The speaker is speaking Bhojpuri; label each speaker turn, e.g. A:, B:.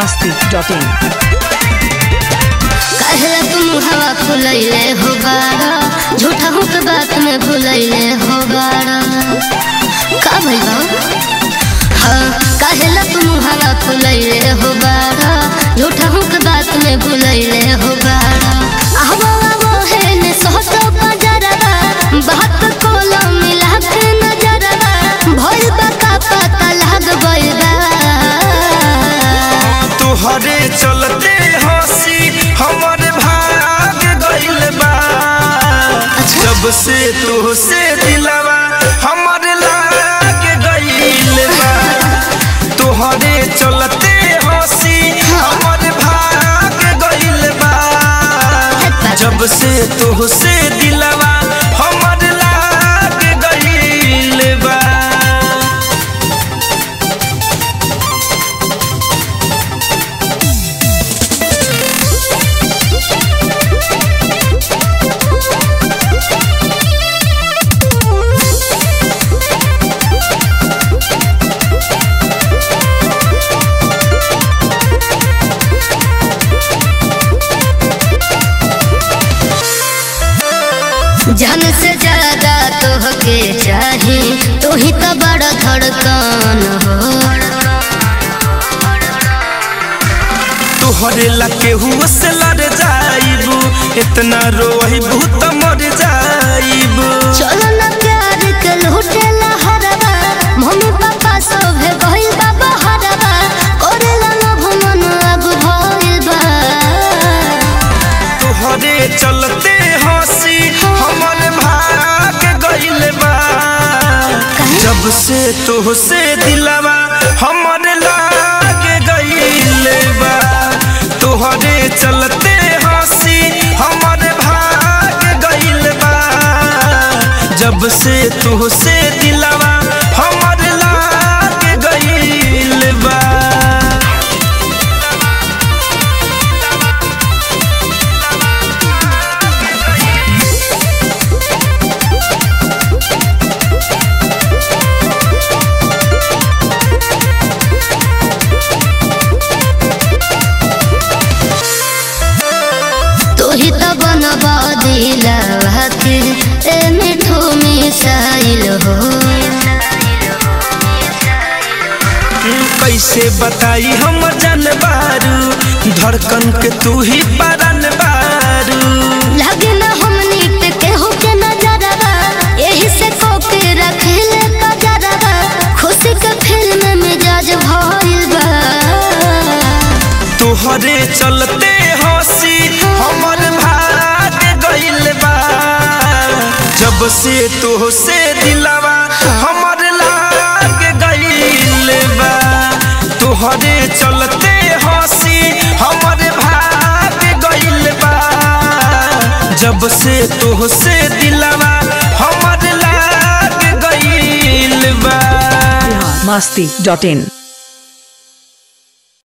A: masti.in
B: काहे तुम हवा फुलैले हो बारा झूठा हो के बात में भुलैले हो बारा का भइल हाँ काहे तुम हवा फुलैले हो बारा झूठा हो के बात में भुलैले हो बारा आवो आवो है ने सोतो पजरवा बात कोलो मिला के नजरवा भइल बा का पता लग गइल बा
C: तुहरे चलते हंसी हमर भाग गइल बा जब से तुहसे दिलवा हमर लाग गइल बा तुहरे चलते हंसी हमर भाग गइल बा जब से तुहसे दिलवा हमर लाग गइल बा
B: जान से ज्यादा तोहके चाही तू ही तो बड़ा धड़कन हो
C: तोहरे ला केहू से लड़ जाइबू इतना रोइबू त मर जाइबू
B: चलो ना प्यार के लूटे लहरवा मम्मी पापा सब है गइल बाबा हरवा करेला ना भमन अब भइल बा
C: तोहरे चलते हंसी हमर भाग गइल बा जब से तोहसे दिलवा हमर लाग गइल बा तोहरे चलते हंसी हमर भाग गइल बा जब से तोहसे दिलवा हमर लाग गइल बा
B: तू ही तो बनबा दिलवा के ए मिठू मिसाइल हो
C: कैसे बताई हम जानबारू धड़कन के तू ही परन बारू
B: लगे ना हमनी पे केहू के नजरवा यही से कोके रखले कजरवा खुशी के फिल्म मिजाज भइल बा
C: तोहरे चलते हंसी हमर भाग गइल बा जब से तोहसे दिलवा हमर लाग गइल बा तोहरे चलते हंसी हमर भाग गइल बा जब से तोहसे दिलवा हमर लाग गइल बा
A: masti.in